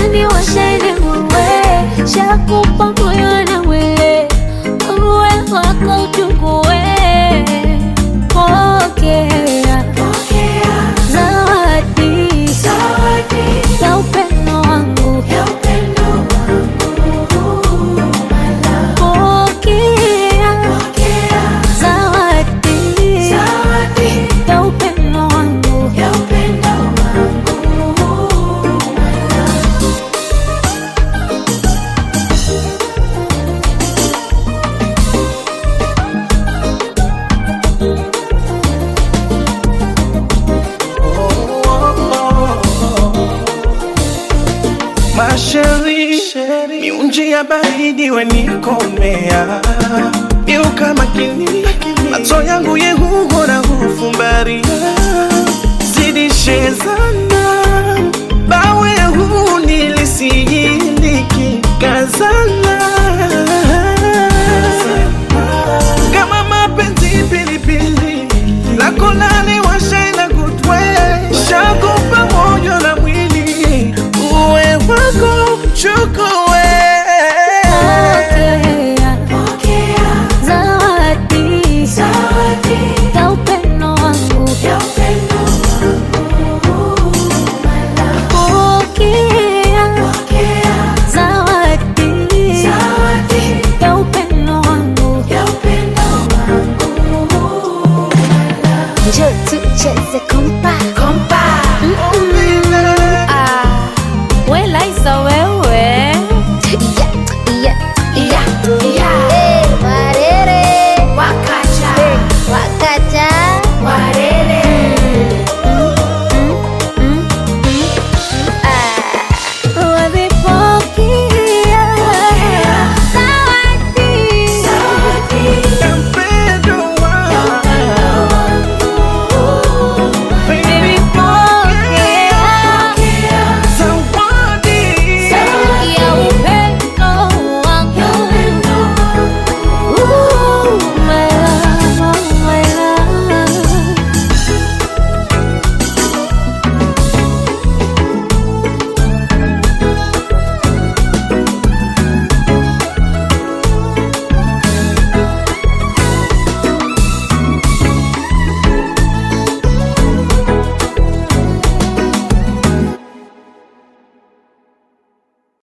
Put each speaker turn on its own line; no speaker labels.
lani washaine muwe shakupa moyo na mwili uwe wako uchukue pokea zawadi ya upendo wangu pokea zawadi ya upendo wangu
Masheri, miunji ya baridi wenikomea Miuka makini, macho yangu yehuho na hufumbaria Zidishe sana, bawe huu nilisijiliki kazana Kama mapenzi pilipili, lako lali washaina kutwe Shakupa moyo na mwili, uwe wako mchuku